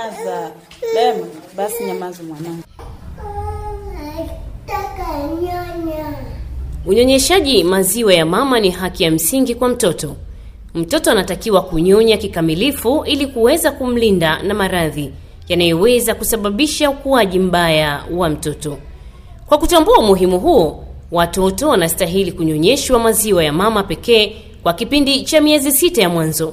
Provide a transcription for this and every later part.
Nyamaza Lema, basi nyamaza mwanangu. Unyonyeshaji maziwa ya mama ni haki ya msingi kwa mtoto. Mtoto anatakiwa kunyonya kikamilifu ili kuweza kumlinda na maradhi yanayoweza kusababisha ukuaji mbaya wa mtoto. Kwa kutambua umuhimu huo, watoto wanastahili kunyonyeshwa maziwa ya mama pekee kwa kipindi cha miezi sita ya mwanzo.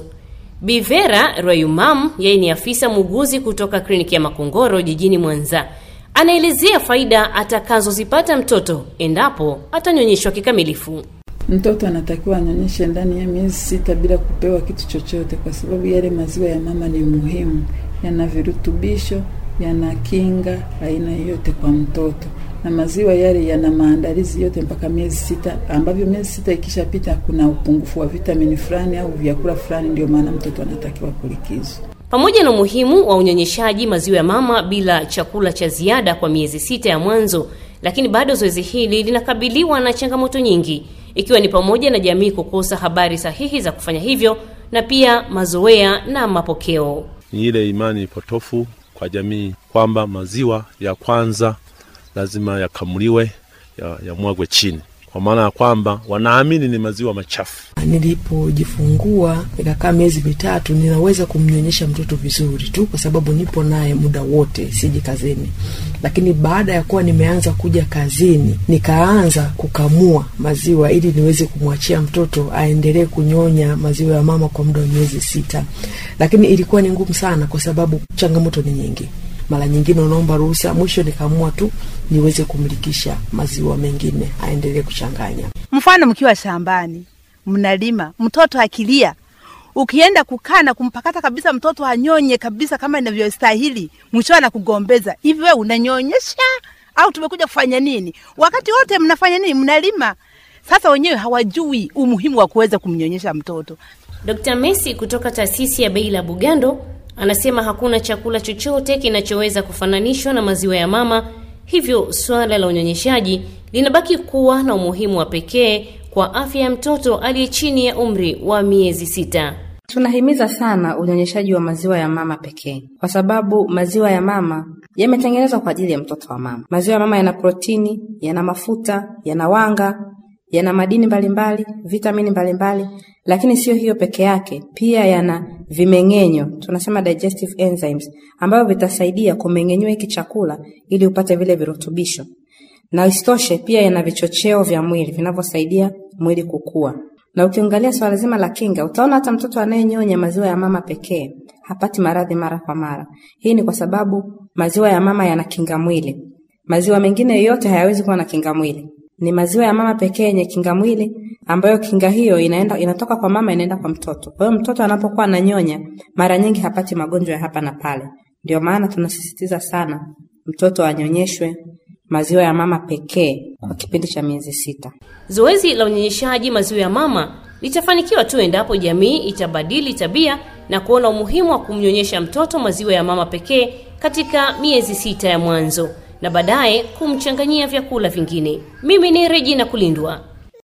Bivera Royumam, yeye ni afisa muuguzi kutoka kliniki ya Makongoro jijini Mwanza, anaelezea faida atakazozipata mtoto endapo atanyonyeshwa kikamilifu. Mtoto anatakiwa anyonyeshe ndani ya miezi sita bila kupewa kitu chochote, kwa sababu yale maziwa ya mama ni muhimu, yana virutubisho, yana kinga aina yote kwa mtoto, na maziwa yale yana maandalizi yote mpaka miezi sita, ambavyo miezi sita ikishapita, kuna upungufu wa vitamini fulani au vyakula fulani, ndio maana mtoto anatakiwa kulikizwa. Pamoja na umuhimu wa unyonyeshaji maziwa ya mama bila chakula cha ziada kwa miezi sita ya mwanzo, lakini bado zoezi hili linakabiliwa na changamoto nyingi, ikiwa ni pamoja na jamii kukosa habari sahihi za kufanya hivyo na pia mazoea na mapokeo. Ni ile imani potofu kwa jamii kwamba maziwa ya kwanza lazima yakamuliwe, yamwagwe ya chini, kwa maana ya kwamba wanaamini ni maziwa machafu. Nilipojifungua nikakaa miezi mitatu, ninaweza kumnyonyesha mtoto vizuri tu kwa sababu nipo naye muda wote, siji kazini. Lakini baada ya kuwa nimeanza kuja kazini, nikaanza kukamua maziwa ili niweze kumwachia mtoto aendelee kunyonya maziwa ya mama kwa muda wa miezi sita, lakini ilikuwa ni ngumu sana kwa sababu changamoto ni nyingi mara nyingine unaomba ruhusa, mwisho nikaamua tu niweze kumlikisha maziwa mengine aendelee kuchanganya. Mfano, mkiwa shambani mnalima, mtoto akilia, ukienda kukaa na kumpakata kabisa mtoto anyonye kabisa kama inavyostahili, mwisho anakugombeza hivi, wewe unanyonyesha au tumekuja kufanya nini? Wakati wote mnafanya nini? Mnalima. Sasa wenyewe hawajui umuhimu wa kuweza kumnyonyesha mtoto. Dr. Messi kutoka taasisi ya Beila Bugando anasema hakuna chakula chochote kinachoweza kufananishwa na maziwa ya mama, hivyo suala la unyonyeshaji linabaki kuwa na umuhimu wa pekee kwa afya ya mtoto aliye chini ya umri wa miezi sita. Tunahimiza sana unyonyeshaji wa maziwa ya mama pekee, kwa sababu maziwa ya mama yametengenezwa kwa ajili ya mtoto wa mama. Maziwa ya mama yana protini, yana mafuta, yana wanga, yana madini mbalimbali, vitamini mbalimbali, lakini sio hiyo peke yake, pia yana vimeng'enyo, tunasema digestive enzymes, ambavyo vitasaidia kumeng'enywa hiki chakula ili upate vile virutubisho, na isitoshe pia yana vichocheo vya mwili vinavyosaidia mwili kukua. Na ukiangalia swala zima la kinga, utaona hata mtoto anayenyonya maziwa ya mama pekee hapati maradhi mara kwa mara. Hii ni kwa sababu maziwa ya mama yana kinga mwili. Maziwa mengine yote hayawezi kuwa na kinga mwili ni maziwa ya mama pekee yenye kinga mwili ambayo kinga hiyo inaenda inatoka kwa mama inaenda kwa mtoto. Kwa hiyo mtoto anapokuwa ananyonya mara nyingi hapati magonjwa ya hapa na pale. Ndio maana tunasisitiza sana mtoto anyonyeshwe maziwa ya mama pekee kwa kipindi cha miezi sita. Zoezi la unyonyeshaji maziwa ya mama litafanikiwa tu endapo jamii itabadili tabia na kuona umuhimu wa kumnyonyesha mtoto maziwa ya mama pekee katika miezi sita ya mwanzo na baadaye kumchanganyia vyakula vingine. Mimi ni Regina Kulindwa.